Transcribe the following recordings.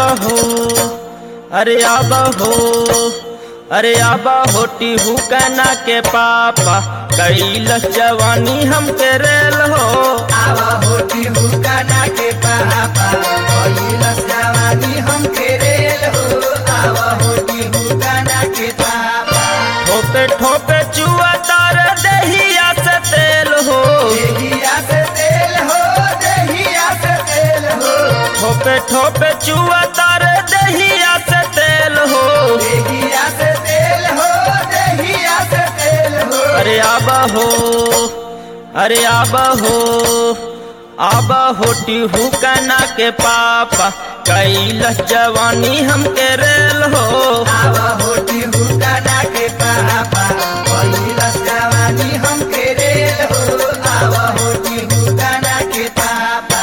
हो अरे आब हो अरे आब होटी हुकना के पापा कैलस जवानी हम के रेल हो आवा होटी हुकाना के पापा कैलस जवानी हम के रेल हो आवा होटी हुकाना के पापा ठोपे ठोपे चुआ तार दहिया से तेल हो देहिया से तेल हो देहिया से तेल हो ठोपे ठोपे चुआ तार दहिया से तेल हो देहिया से तेल हो देहिया से तेल हो अरे आब हो अरे आब हो आब होटी हुकना के पापा कैलस जवानी हम के रेल हो आवा होटी हुकाना के पापा कैलस जवानी हम के रेल हो आवा होटी हुकाना के पापा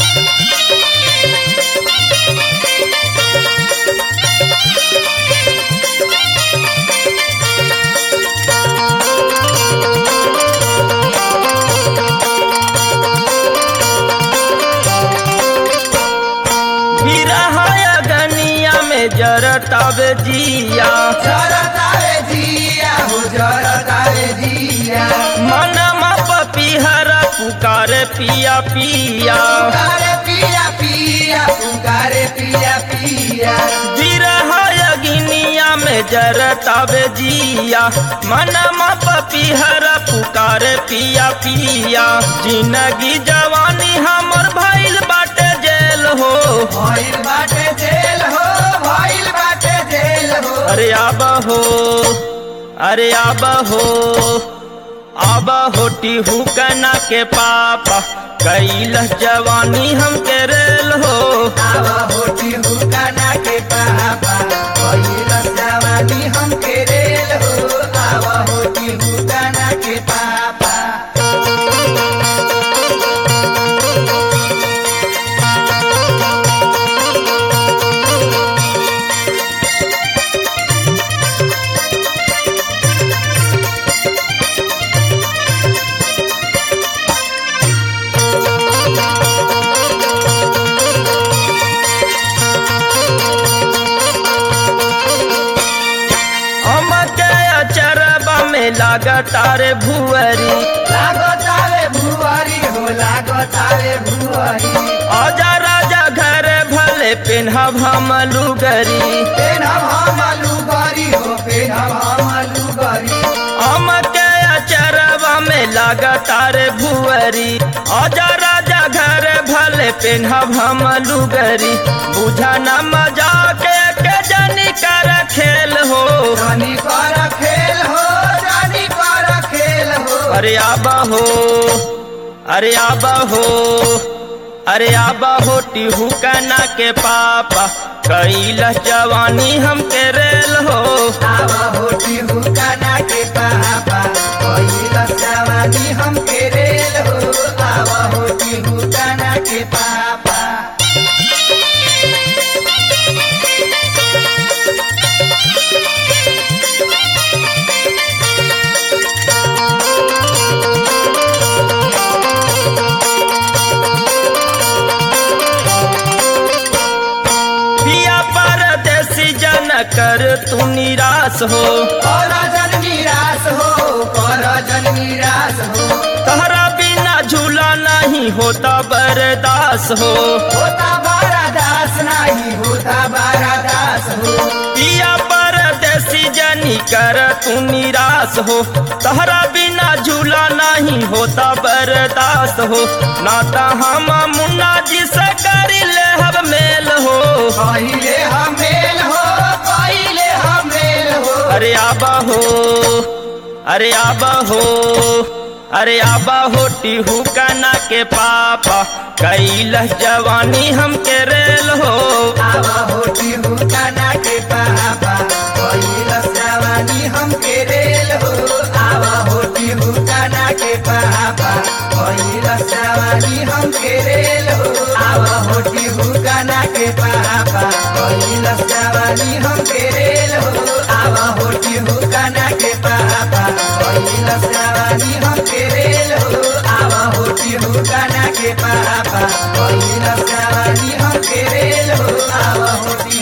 बिरहाया गनिया में जरतावे जिया जरतारे जिया हो जरतारे जिया मनमा पपीहरा पुकारे पिया पिया पुकारे पिया पिया पुकारे पिया पिया बिरहाया गिनिया में जरतावे जिया मनमा पपीहरा पुकारे पिया पिया जिंदगी जवानी हमर भइल बाटे जेल हो भइल बाटे जेल हो भइल बाटे जेल हो अरे आब हो अरे आब हो आब होटी हुकना के पापा कैलस जवानी हम के रेल हो आवा होटी हुकाना के पापा कैलस जवानी हम के रेल हो आवा होटी हुकाना के पापा हम के अचरबा में लागतारे भुअरी लागो तारे भुआरी हो लागो तारे भुआरी आजा राजा घर भले पेन्हब हम लुगरी पेनम हम लुगरी हो पेनम हम लुगरी हम के अचरबा में लागतारे भुअरी आजा राजा घर भले पेन्हब हम लुगरी बुझा न मजा के के जनी कर खेल हो जानी कर खेल हो जानी कर खेल हो अरे आबा हो अरे आबा हो अरे आबा होटी हुकना के पापा कैलस जवानी हम के रेल हो आवा होटी हुकाना के पापा कैलस जवानी हम के रेल हो आवा होटी हुकाना के पापा पिया परदेसी जन कर तू निराश हो कर जन निराश हो कर जन निराश हो तहरा बिना झूला नहीं होता बर्दास हो होता बारा दास नहीं होता बारा दास हो पिया परदेसी जनी कर तू निराश हो तहरा बिना झूला नहीं होता बर्दाश्त हो नाता हम मुन्ना जी से कर ले हब मेल हो पहिले हमेल हो पहिले हमेल हो अरे आबा हो अरे आबा हो अरे आबा होटी हुकना के पापा कैलस जवानी हम के रेल हो आवा होटी हुकाना के पापा कैलस जवानी हम के रेल हो आवा होटी हुकाना के पापा कैलस जवानी हम के रेल हो आवा होटी हुकाना के पापा कैलस जवानी हम के रेल हो आवा होटी हुकाना के पापा कैलस जवानी हम के रेल हो आवा होटी हुकाना के पापा कैलस जवानी हम के के रेल हो आवा होटी